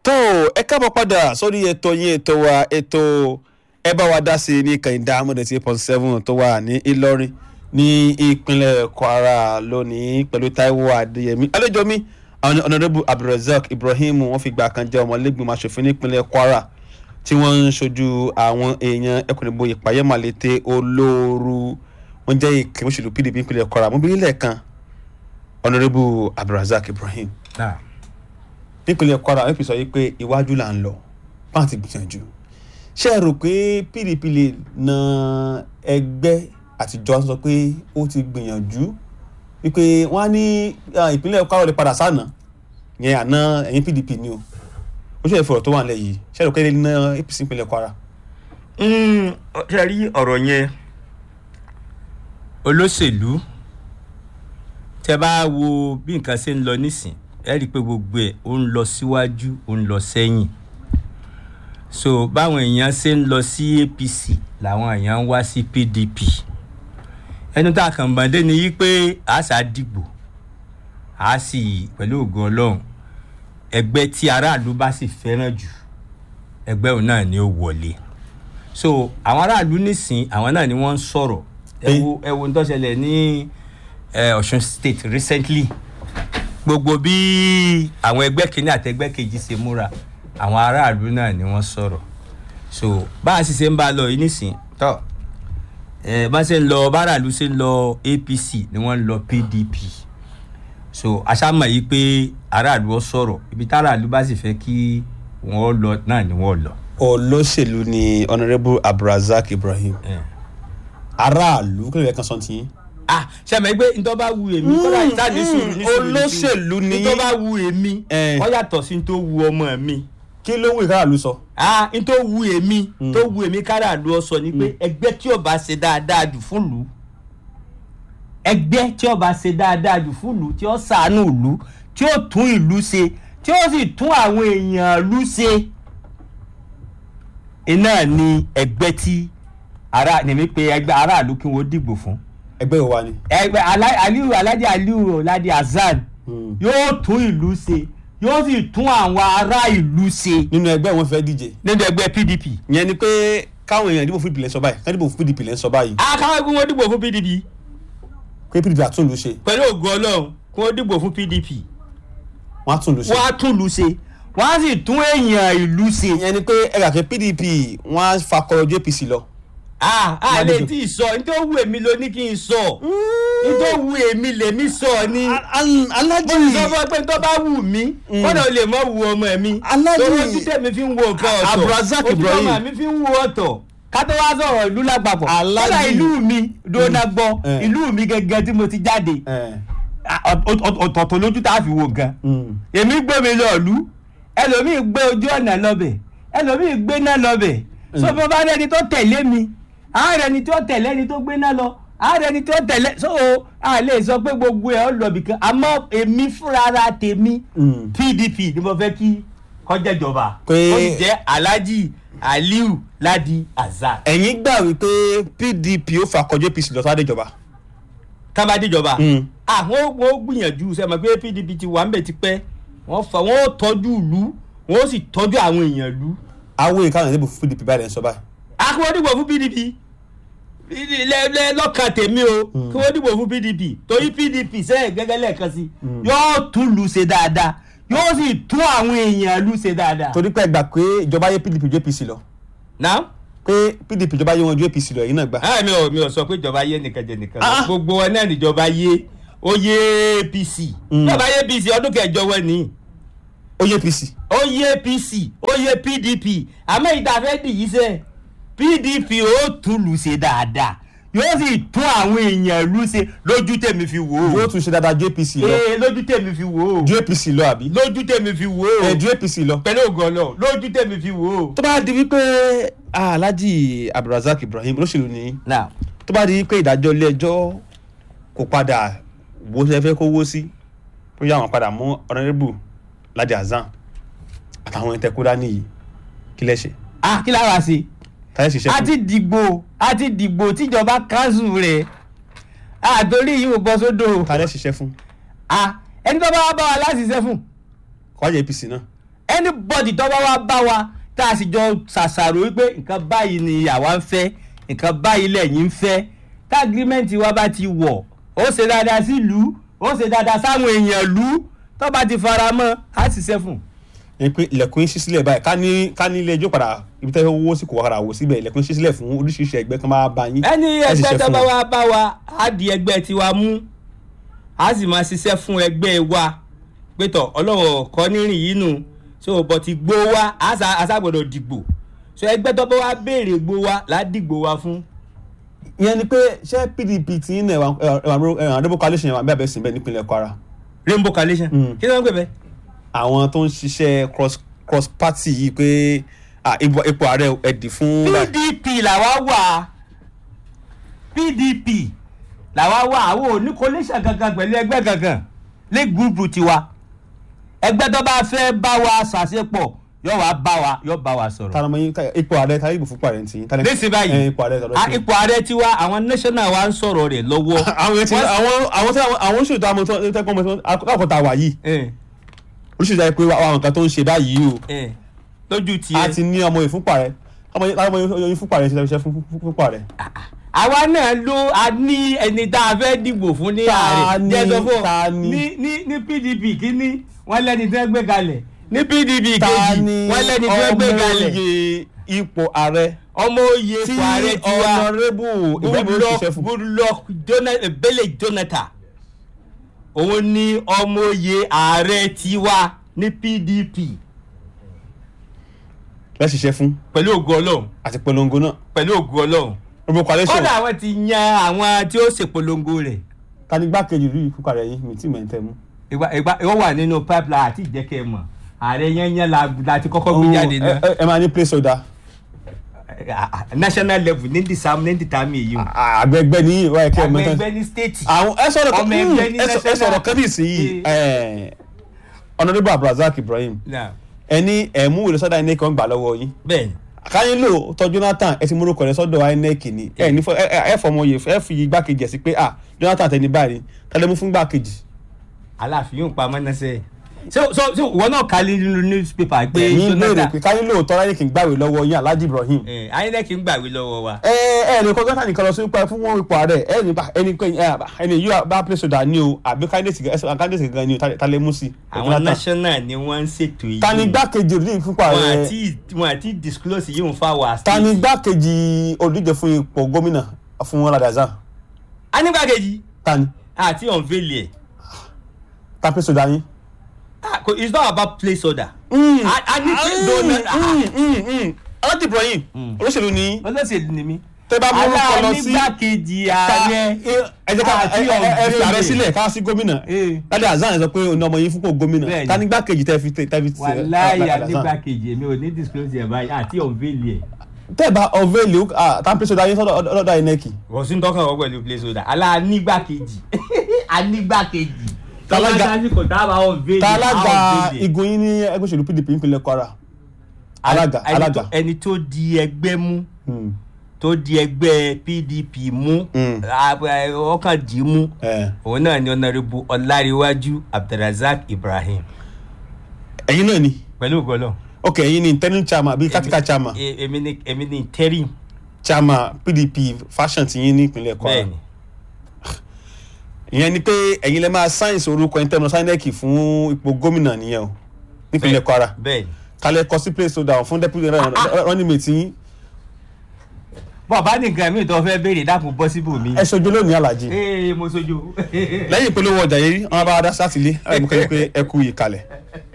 tó ẹ káàbọ̀ padà sórí ètò yín ètò wa ètò ẹ bá wa dá sí i ní kẹ̀hìndà amúdẹ̀tì point seven tó wà ní Ìlọrin ní ìpínlẹ̀ Kwara lónìí pẹ̀lú Táíwò Adéyẹmí àlejò mi àwọn ọ̀nàdẹ́bù Abdulrasaq Ibrahim wọ́n fi gbà kan jẹ́ ọmọlẹ́gbìmọ̀ aṣòfin nípínlẹ̀ Kwara tí wọ́n ń ṣojú àwọn èèyàn ẹkùnrinbo ìpàyẹ́màlété olóoru wọ́n jẹ́ ìkẹ́ òṣèlú PDP nípínlẹ̀ Kwara mo bí nílẹ̀ kan ọ̀nàdẹ́bù Abdulrasaq Ibrahim nípínlẹ̀ Kwara wọ́n fi sọ yìí pé iwájú là ń lọ pàǹ ti gbìyànjú ṣé ẹ rò pé PDP lè na ẹgbẹ́ àtijọ́ sọ pé ó ti gbìyànjú wípé wọ́n á ní ìpínlẹ̀ Kwara lè padà sànà yẹn àná ẹ̀yìn PDP ni o ó ṣe ìfọ̀rọ̀ tó wà nílẹ̀ yìí ṣé ẹ rò pé lè na APC ìpínlẹ̀ Kwara. ṣe rí ọ̀rọ̀ yẹn olóṣèlú tẹ bá wo bí nǹkan ṣe ń lọ nísìn ẹ rí i pé gbogbo ẹ̀ ó ń lọ síwájú ó ń lọ sẹ́yìn so báwọn èèyàn ṣe ń lọ sí APC làwọn èèyàn ń wá sí PDP ẹnu tá a kàn bàdé ni yí pé a ṣá dìgbò a sì pẹ̀lú ògùn ọlọ́run ẹgbẹ́ tí aráàlú bá sì fẹ́ràn jù ẹgbẹ́ òun náà ni ó wọlé so àwọn aráàlú nísìn àwọn náà ni wọ́n ń sọ̀rọ̀ ẹ wo ẹ wo ń tó ṣẹlẹ̀ ní Ọ̀ṣun state recently gbogbo bí àwọn ẹgbẹ́ kìíní àti ẹgbẹ́ kejì ṣe múra àwọn aráàlú náà ni wọ́n sọ̀rọ̀ so bá a sì ṣe ń bá a lọ yìí nísìn tọ́ ẹ bá ṣe ń lọ báràlú ṣe ń lọ APC ni wọ́n ń lọ PDP so aṣáàmọ̀ yìí pé aráàlú ọ sọ̀rọ̀ ibi táráàlú bá sì fẹ́ kí wọ́n lọ náà ni wọ́n lọ. olóṣèlú ni honourable Abdulrasaq Ibrahim aráàlú kí ló yẹ kan sọ tiyín ah sẹ́mi pé ntọ́ bá wu èmi kọ́lá ìta ní sùúrù ní sùúrù olóṣèlú ni yín ntọ́ bá wu èmi Eh. ó yàtọ̀ sí ntọ́ wu ọmọ mi kí ló wù káàlú sọ. ah ntọ́ wu èmi tó wu èmi kára lu ọ sọ ni pé ẹgbẹ́ tí ó bá ṣe dáadáa jù fún lù ẹgbẹ́ tí ó bá ṣe dáadáa jù fún lù tí ó ṣàánú ìlú tí ó tún ìlú ṣe tí ó sì tún àwọn èèyàn ìlú ṣe iná ni ẹgbẹ́ tí ara ni mi pe ẹgbẹ́ aráàlú kí wọ́n dìbò fún ẹgbẹ́ wo wa ni. ẹgbẹ́ Alá- aliu alhaji aliu ọ̀làdì hasan Hmm. yóò tún ìlú ṣe yóò sì tún àwọn ará ìlú ṣe nínú ẹgbẹ́ wọn fẹ́ díje. nínú ẹgbẹ́ pdp. ìyẹn ni pé káwọn èèyàn dìbò fún PDP lẹ́ sọ báyìí káwọn dìbò fún PDP lẹ́ sọ báyìí akáwé kí wọ́n dìbò fún pdp pé PDP àtúnlù ṣe pẹ̀lú ògùn ọlọ́run kí wọ́n dìbò fún pdp wọ́n àtúnlù ṣe. wọ́n á tún ìlú ṣe wọ́n á sì tún èèyàn ìlú ṣe. ìyẹn ni pé ẹgbẹ́ àti PDP wọ́n á fakọrọ ju APC lọ. a a lè dìbò. tí ì sọ nítorí wù èmi ló ní kí n sọ nítorí wù èmi lèmi sọ ni. alájì mo sọ fún ẹ pé tó bá wù mí kọ́nà lè mọ wù ọmọ mi Aláàjì- torí ojú tèmi fi ń wo nǹkan ọ̀tọ̀ Abdulrasaq ojú Ibrahim. ọmọ mi fi ń wo ọ̀tọ̀ kátó wá sọ̀rọ̀ ìlú lápapọ̀ Aláàjì- kọ́nà ìlú mi dóná gbọ́ Eh. ìlú mi gẹ́gẹ́ tí mo ti jáde ẹ à- ọ̀- ọ̀- ọ̀tọ̀ọ̀tọ̀ lójú tá a fi wo nǹkan èmi gbé mi lọ ìlú ẹlòmíì gbé ojú ọ̀nà lọ́bẹ̀ ẹlòmíì gbé náà lọ́bẹ̀ so bí wọ́n bá rẹni tó tẹ̀lé mi àárẹ̀ ni tó tẹ̀lé ẹni tó gbé náà lọ àárẹ̀ ni tó tẹ̀lé so a lè sọ pé gbogbo ẹ̀ ọ́ lọ́bì kan àmọ́ èmi fúnra ara tèmi Mm. PDP ni mo fẹ́ kí kọjá ìjọba Pé- ó sì jẹ́ Alhaji Aliu Ladi Azan ẹ̀yin gbà wípé PDP ó fakọjú APC lọ sáré ìjọba. kábàdéjọba Mm. àwọn wọn gbìyànjú sẹ́mi pé PDP ti wà ń bẹ̀ tipẹ́ wọ́n fa wọ́n tọ́jú ìlú wọ́n sì tọ́jú àwọn èèyàn ìlú. àwọn èèyàn káwọn ìdìbò fún PDP báyìí lẹ́ sọ báyìí. a kí wọ́n dìbò fún PDP lẹ- lẹ- lọ́kàn tèmi o kí wọ́n dìbò fún PDP torí PDP sẹ́yìn gẹ́gẹ́ lẹ́ẹ̀kan sí yóò tún lù ṣe dáadáa yóò sì tún àwọn èèyàn lù ṣe dáadáa. torí pé ẹ gbà pé ìjọba yé PDP ju APC lọ náà pé PDP ìjọba yé wọn ju APC lọ èyí náà gbà. ah mi ò mi ò sọ pé ìjọba yé nìkan jẹ nìkan Ah. lọ gbogbo wọn náà níjọba yé ó yé APC Mm. ìjọba yé APC ọdún kẹjọ wọn nìyí. ó yé APC. ó yé APC ó yé PDP àmọ́ ìdáfẹ́ dìyí sẹ́ PDP ó tún lù ṣe dáadáa yóò sì tún àwọn èèyàn lù ṣe lójú tèmi fi wò yóò ó tún ṣe dáadáa ju APC lọ ee lójú tèmi fi wò ó ju APC lọ àbí. lójú tèmi fi wò ẹ ó ju APC lọ. pẹ̀lú ògùn ọ̀nà lójú tèmi fi wò ó. tó bá di wípé Alhaji Abdulrasaq Ibrahim olóṣèlú ni now tó bá di wípé ìdájọ́ ilé ẹjọ́ kò padà wo ṣe fẹ́ kó wó sí bóyá àwọn padà mú honourable Ladi Hasan àtàwọn ìtẹ̀kúdá nìyí kí lẹ́ ṣe ah kí lára sí táyé ṣiṣẹ́ a fún ti dìgbò a ti dìgbò tíjọba kanṣu rẹ̀ àtòrí yìí ò bọ́ sódò táyé ṣiṣẹ́ fún ah ẹni tó bá wá bá wa láti ṣiṣẹ́ fún kọ́jà APC náà anybody tó bá wá bá wa tá a sì jọ ṣàṣàrò wípé nǹkan báyìí ni àwa ń fẹ́ nǹkan báyìí lẹ́yìn ń fẹ́ tá agreement wa bá ti wọ̀ ó ṣe dáadáa sí ìlú ó ṣe dáadáa sáwọn èèyàn ìlú tó bá ti fara mọ́ á ṣiṣẹ́ fún un. ẹ pé ilẹ̀kùn yín ṣí sílẹ̀ báyìí ká ní ká ní ilé ẹjọ́ padà ibi tẹ́ owó sì kò wá padà wò síbẹ̀ ilẹ̀kùn yín ṣí sílẹ̀ fún oríṣiríṣi ẹgbẹ́ kan máa bá yín. ẹni ẹ sì ẹgbẹ́ ṣe tó fún bá wọn. wá bá wa á di ẹgbẹ́ tiwa mú á sì máa ṣiṣẹ́ fún ẹgbẹ́ wa pétọ̀ ọlọ́wọ́ kọ́ nírìn yìí nù so bọ̀ ti gbó wa á sá- á ságbọ́dọ̀ dìgbò so ẹgbẹ́ tó bá wá béèrè gbó wa là á dìgbò wa fún. ìyẹn ni pé ṣé pdp ti ń ẹwà ẹwà àdébò coalition yẹn wà bẹ́ẹ̀ bẹ́ẹ̀ sí bẹ́ẹ̀ nípínlẹ̀ kwara rainbow coalition Mm. kí ló ń pè bẹ́ẹ̀. àwọn tó ń ṣiṣẹ́ cross cross party yìí pé ah, ipò ipò ààrẹ ẹ̀dì fún. pdp làwa wà pdp làwa wà àwọn ò ní coalition kankan pẹ̀lú ẹgbẹ́ kankan lé gúrúùpù tiwa ẹgbẹ́ tó bá fẹ́ bá wa ṣàṣepọ̀ yóò wá bá wa yóò bá wa sọ̀rọ̀. tànàmọ́ yín ká- ipò ààrẹ tàbí ìbò fúnpọ̀ ààrẹ ti yín. tànà- nísìnyí báyìí ẹ, ipò ààrẹ tàbí a- ipò ààrẹ tiwa àwọn national wa ń sọ̀rọ̀ rẹ̀ lọ́wọ́. àwọn yẹn ti Wọ́n- àwọn àwọn tí àwọn àwọn oṣù tó àmọ́ tó tẹ́kọ̀ mọ́ àkọ́tà wà yìí Eh, oríṣiríṣi àyè pé àwọn nǹkan tó ń ṣe báyìí o eh, lójú a tiẹ̀ ti ní ọmọ ìfúnpà rẹ ọmọ yìí ọmọ yìí fúnpà rẹ ṣe ṣe fún fúnpà rẹ. àwa náà ló a ní ẹni tá a fẹ́ dìbò fún ní Ta ààrẹ ni? jẹ́ sọ fún ọ. Ta ni? ní ní ní pdp kínní wọ́n lẹ́ni tẹ́ gbé kalẹ̀ ní pdp ta kejì ni wọ́n lẹ́ni tẹ́ gbé kalẹ̀ ọmọye ipò ààrẹ ọmọ oyè tí ipò ààrẹ tiwa ọ̀nàrẹ́bù Ibrahim ó ṣiṣẹ́ goodluck fún. goodluck Jona- Ebele jonathan òun ni ọmọ oyè ààrẹ tiwa ní pdp bẹ́ẹ̀ ṣiṣẹ́ fún pẹ̀lú ògùn ọlọ́run àti polongo náà pẹ̀lú ògùn ọlọ́run gbogbo coalition kọ́dà àwọn ti yan àwọn tí ó ṣèpolongo rẹ̀ ta ni gbákejì rí fúnpà rẹ yín mi tí mẹ́tẹ́ mú. ìgbà ìgbà ó wà nínú pipeline àti ìjẹ́kẹ́ mọ̀ ààrẹ yẹn yẹn la la ti kọ́kọ́ gbé jáde ẹ náà ẹ- ẹ máa ní place order national level ní disam ní dìtàmì èyí o àgbẹ̀gbẹ̀ ní ìwà ẹ̀kẹ́ àwọn mẹ́tẹ́. ẹgbẹ́ ní state àwọn ẹ sọ̀rọ̀ kan Ọmọ ẹgbẹ́ ní ẹ sọ- ẹ national- sọ̀rọ̀ kan ní ìsinyìí ọ̀nàdébò abdulrasaq ibrahim Náà, ẹni ẹ̀mú ìlú sọ́dọ̀ inec kan gbà lọ́wọ́ yín bẹ́ẹ̀ ni káyín lò tọ́ jonathan ẹ ti múrò rẹ sọ́dọ̀ inec ni ẹ ní fọ- ẹ ẹ- ẹ fọmọ yẹ ẹ fi igbákejì ẹ̀ sí pé ah jonathan tẹni báyìí tẹlẹ mú fún igbákejì. aláàfin yóò pa mọ́ná sẹ́yìn so so so ìwọ náà kálí nínú newspaper pé ẹ̀yin béèrè jonathan pé káyín lò tọ́ inec gbàwé lọ́wọ́ yín alhaji ibrahim. ẹ inec ń gbàwé lọ́wọ́ wa ẹ ẹ ní kọ́ jonathan nìkan lọ sí ipa fún wọn ipò ààrẹ ẹ ní bá ẹni pé ẹ ẹni yóò bá place order ní o àbí candidate ẹ candidate gan ni o ta- ta lè mú sí. àwọn national ni wọ́n ń ṣètò yìí ta ni igbákejì olùdíje fúnpá wọn rẹ àti wọn àti disclose yìí ń fa wà ta ni igbákejì olùdíje fún ipò gómìnà fún radazan anígbàkejì ta ni àti unveil ẹ̀ ta place order yín. Ah, ko- it's not about place order. Mm. A- a ní kí donor- Mm, mm, mm. Alhaji Ibrahim Mm. olóṣèlú ni olóṣèlú ni mí. tẹ bá mú orúkọ lọ sí alánígbàkejì ta- ààrẹ ẹ jẹ́ ká àti ẹ- ẹ- ẹ fi ààrẹ unveil. sílẹ̀ ká sí gómìnà Eh. ládé azan sọ pé ọ̀nà ọmọ yín fúnpọ̀ gómìnà Bẹ́ẹ̀ni. ta ní gbákejì tẹ́ fi tẹ́ fi tẹ́ wàláyé anígbàkejì èmi ò ní disclose ẹ̀ báyìí àti unveil ẹ̀. tẹ́ bá ọ̀vẹ́lì tá place order yín sọ́dọ̀ ọ̀dọ̀ inec wọ́n sì ń tọ́kàn wọ́n pẹ̀lú place order alánígbàkejì anígbàkejì. Tálága- tọ́lá kò dábàá unveil ta á alága unveil ẹ̀. igun yín ní ẹgbẹ́ òṣèlú pdp nípínlẹ̀ kwara alága Ẹni tó- alága ẹni tó di ẹgbẹ́ mú Hmm. tó di ẹgbẹ́ pdp mú Mm. a- a- ọkàn dì í mú Eh. òun náà ni ọ̀nàrẹ́bù ọláríwájú abdulrasaq ibrahim ẹ̀yin náà ni pẹ̀lú ògbọ́lọ̀. ok ẹ̀yin ni interim chairman àbí katika chairman èmi ni èmi ni interim chairman pdp fashion ti yín ní ìpínlẹ̀ kwara bẹ́ẹ̀ ni ìyẹn ni pé ẹ̀yin lè máa sáyẹ̀nsì orúkọ internal sinec fún ipò gómìnà nìyẹn o nípínlẹ̀ kwara bẹ́ẹ̀ ni. kálẹ̀ kọ sí place order fún deputy running mate yín bọ́ọ̀bá nìkan mi tó fẹ́ béèrè dákun bọ́ síbò mi. ẹ ṣojú lónìí alájí ee mo sojú. lẹ́yìn ìpolówó ọjà yìí wọ́n bá wa dá sátìlé láì mú kẹ́kẹ́ pé ẹ kú ìkàlẹ̀.